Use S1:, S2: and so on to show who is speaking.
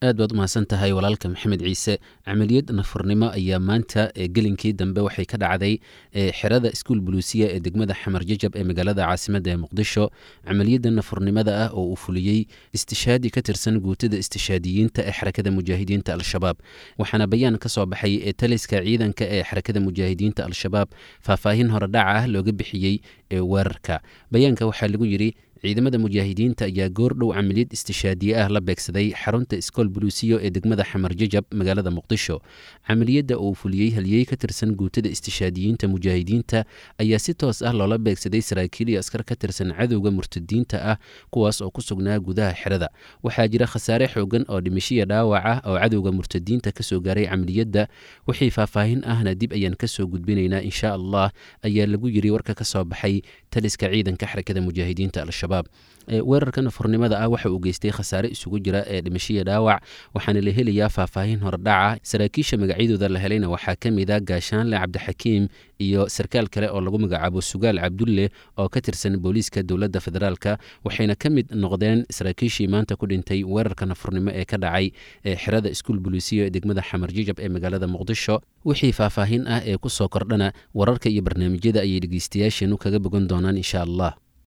S1: aad baad umahadsan tahay walaalka maxamed ciise camaliyad nafurnimo ayaa maanta gelinkii dambe waxay ka dhacday xerada iskuul buluusiya ee degmada xamar jajab ee magaalada caasimadda ee muqdisho camaliyadda nafurnimada ah oo uu fuliyey istishaadi ka tirsan guutada istishaadiyiinta ee xarakada mujaahidiinta al-shabaab waxaana bayaan ka soo baxay ee taliska ciidanka ee xarakada mujaahidiinta al-shabaab faahfaahin horedhaca ah looga bixiyey ee weerarka bayaanka waxaa lagu yidhi ciidamada mujaahidiinta ayaa goordhow camaliyad istishaadiye ah la beegsaday xarunta iskool buluusiyo ee degmada xamar jajab magaalada muqdisho camaliyadda uu fuliyey haliyey ka tirsan guutada istishaadiyiinta mujaahidiinta ayaa si toos ah loola beegsaday saraakiil iyo askar ka tirsan cadowga murtadiinta ah kuwaas oo ku sugnaa gudaha xerada waxaa jira khasaare xoogan oo dhimishiya dhaawac ah oo cadowga murtadiinta kasoo gaaray camaliyadda wixii faahfaahin ahna dib ayaan kasoo gudbinaynaa insha allah ayaa lagu yiri warka ka soo baxay taliska ciidanka xarakada mujaahidiinta al-shabaab weerarka nafurnimada ah waxa uu geystay khasaare isugu jira ee dhimashiya dhaawac waxaana la helayaa faahfaahin hordhaca saraakiisha magacyadooda la helayna waxaa ka mid a gaashaanle cabdixakiim iyo sarkaal kale oo lagu magacaabo sugaal cabdulle oo ka tirsan booliiska dowladda federaalka waxayna ka mid noqdeen saraakiishii maanta ku dhintay weerarka nafurnimo ee ka dhacay ee xerada iskuul buluusiya ee degmada xamar jijab ee magaalada muqdisho wixii faahfaahin ah ee ku soo kordhana wararka iyo barnaamijyada ayay dhegeystayaasheenu kaga bogan doonaan insha allah